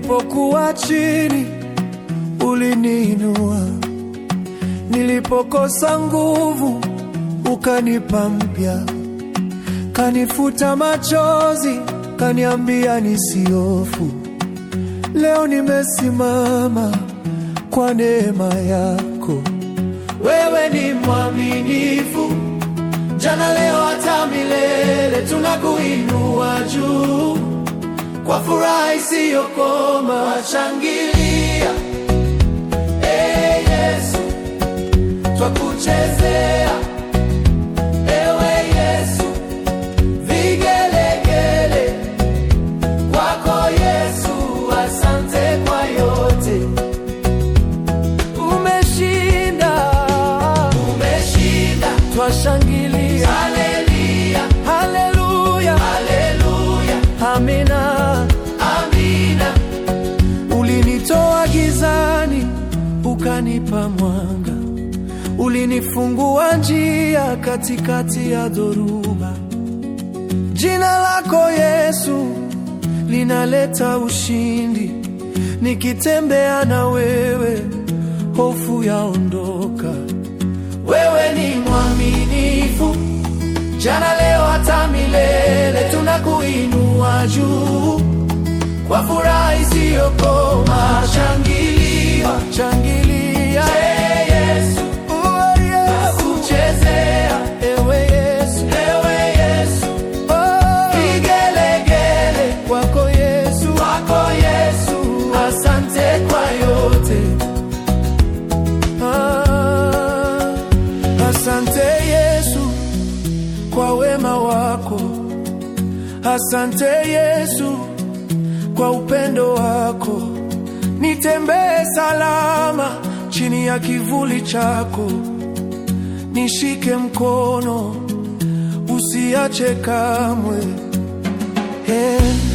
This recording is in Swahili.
Nilipokuwa chini uliniinua, nilipokosa nguvu ukanipa mpya, kanifuta machozi, kaniambia nisiofu. Leo nimesimama kwa neema yako. Wewe ni mwaminifu, jana, leo, hata milele. Tunakuinua juu kwa furaha isiyokoma, shangilia Ee Yesu, twakuchezea ewe Yesu, vigelegele kwako Yesu, asante kwa yote. Umeshinda, umeshinda, twashangilia haleluya, haleluya, haleluya, amina, amina. Ulinitoa gizani ukanipa mwanga, ulinifungua njia katikati ya dhoruba. Jina lako Yesu linaleta ushindi, nikitembea na wewe hofu yaondoka. Wewe ni mwaminifu, jana, leo, hata milele. Tunakuinua juu kwa furaha isiyokoma, shangilia, shangilia Ee Yesu, oh Yesu, kuchezea ewe Yesu, ewe Yesu, oh vigelegele kwako Yesu, kwako Yesu, asante kwa yote. Ah, asante Yesu kwa wema wako, asante Yesu kwa upendo wako, nitembee salama chini ya kivuli chako, nishike mkono usiache kamwe. Hey.